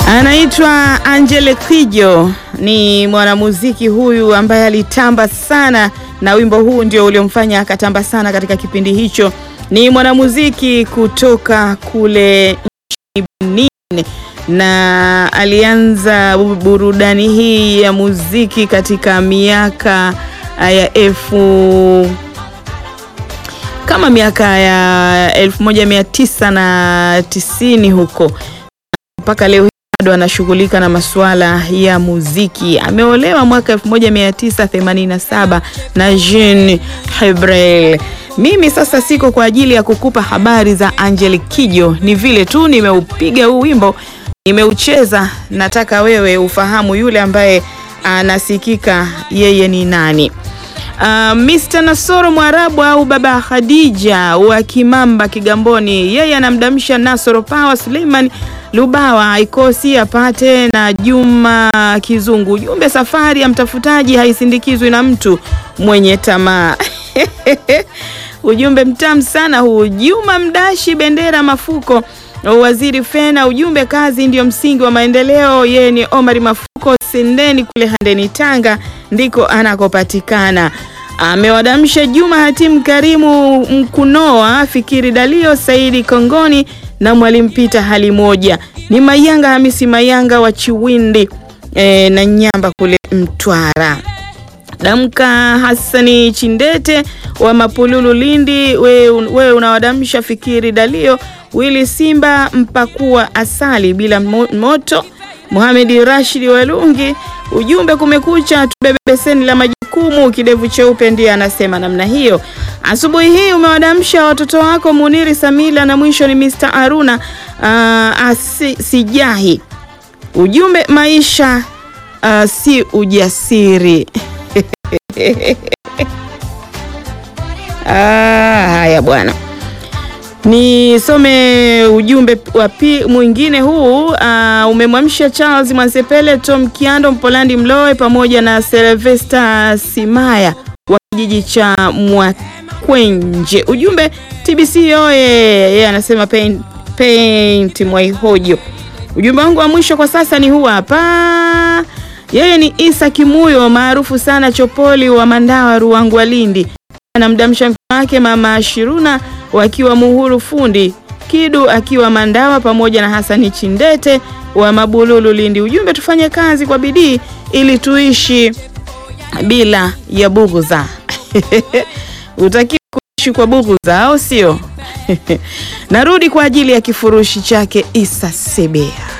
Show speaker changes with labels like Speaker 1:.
Speaker 1: Anaitwa Angele Kijo, ni mwanamuziki huyu ambaye alitamba sana na wimbo huu ndio uliomfanya akatamba sana katika kipindi hicho. Ni mwanamuziki kutoka kule nchini Benin na alianza burudani hii ya muziki katika miaka ya elfu kama miaka ya elfu moja mia tisa na tisini huko mpaka leo bado anashughulika na masuala ya muziki. Ameolewa mwaka 1987 na Jean Hebrel. Mimi sasa siko kwa ajili ya kukupa habari za Angel Kijo, ni vile tu nimeupiga huu wimbo, nimeucheza. Nataka wewe ufahamu yule ambaye anasikika yeye ni nani. Uh, Mr. Nasoro Mwarabu au Baba Khadija wa Kimamba Kigamboni, yeye anamdamsha Nasoro Power Suleiman Lubawa aikosi apate na Juma Kizungu. Ujumbe, safari ya mtafutaji haisindikizwi na mtu mwenye tamaa. Ujumbe mtamu sana huu. Juma Mdashi Bendera Mafuko, Waziri Fena, ujumbe kazi ndiyo msingi wa maendeleo. Yeye ni Omari Mafuko Sendeni kule Handeni Tanga ndiko anakopatikana. Amewadamsha Juma Hatimu Karimu Mkunoa Fikiri Dalio Saidi Kongoni na Mwalimu Pita hali moja ni Mayanga Hamisi Mayanga wa Chiwindi e, na Nyamba kule Mtwara. Damka Hassani Chindete wa Mapululu Lindi, wewe we unawadamsha Fikiri Dalio Wili Simba mpakua asali bila moto Muhamedi Rashidi Walungi, ujumbe kumekucha, tubebe beseni la majukumu. Kidevu cheupe ndiye anasema namna hiyo. Asubuhi hii umewadamsha watoto wako Muniri Samila na mwisho ni Mr. Aruna uh, asi, sijahi ujumbe maisha uh, si ujasiri ah, haya bwana Nisome ujumbe wa pi mwingine huu uh, umemwamsha Charles Mwansepele, Tom Kiando, Mpolandi Mloe pamoja na Sylvester Simaya wa kijiji cha Mwakwenje. Ujumbe TBC yoye, yeye anasema paint, paint Mwaihojo. Ujumbe wangu wa mwisho kwa sasa ni huu hapa. Yeye ni Isa Kimuyo maarufu sana Chopoli wa Mandawa Ruangwa Lindi, anamdamsha mke wake mama Shiruna wakiwa Muhuru Fundi Kidu akiwa Mandawa pamoja na Hasani Chindete wa Mabululu Lindi. Ujumbe, tufanye kazi kwa bidii ili tuishi bila ya bughudha. Utakiwa kuishi kwa bughudha, au sio? Narudi kwa ajili ya kifurushi chake Isa Sebea.